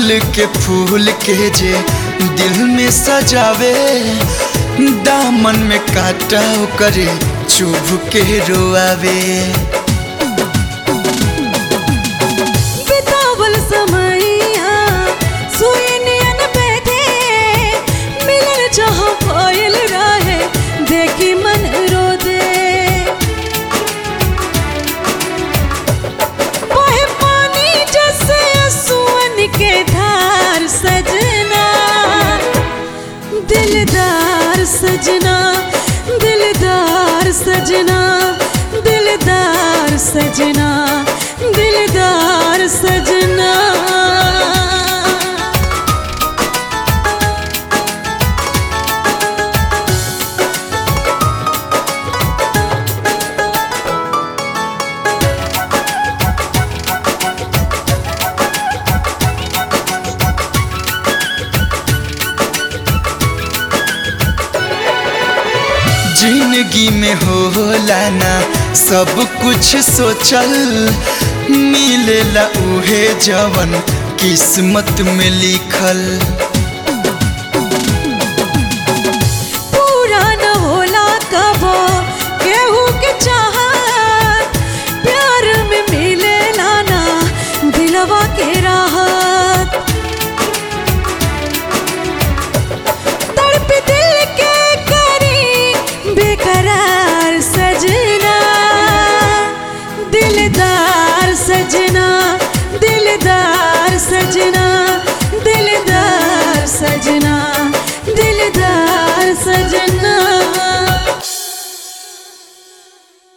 अड़हुल के फूल के जे दिल में सजावे दामन में काटा करे चुभ के रोआवे बितावल समैया सुई नियन बैठे मिलल जहाँ कोयल रहे देखी मन रो दे बहे पानी जैसे सुअन के धार सजना दिलदार सजना दिलदार सजना दिलदार सजना दिलदार सजना जिंदगी में होला ना सब कुछ सोचल मिलेला उहे जवन किस्मत में लिखल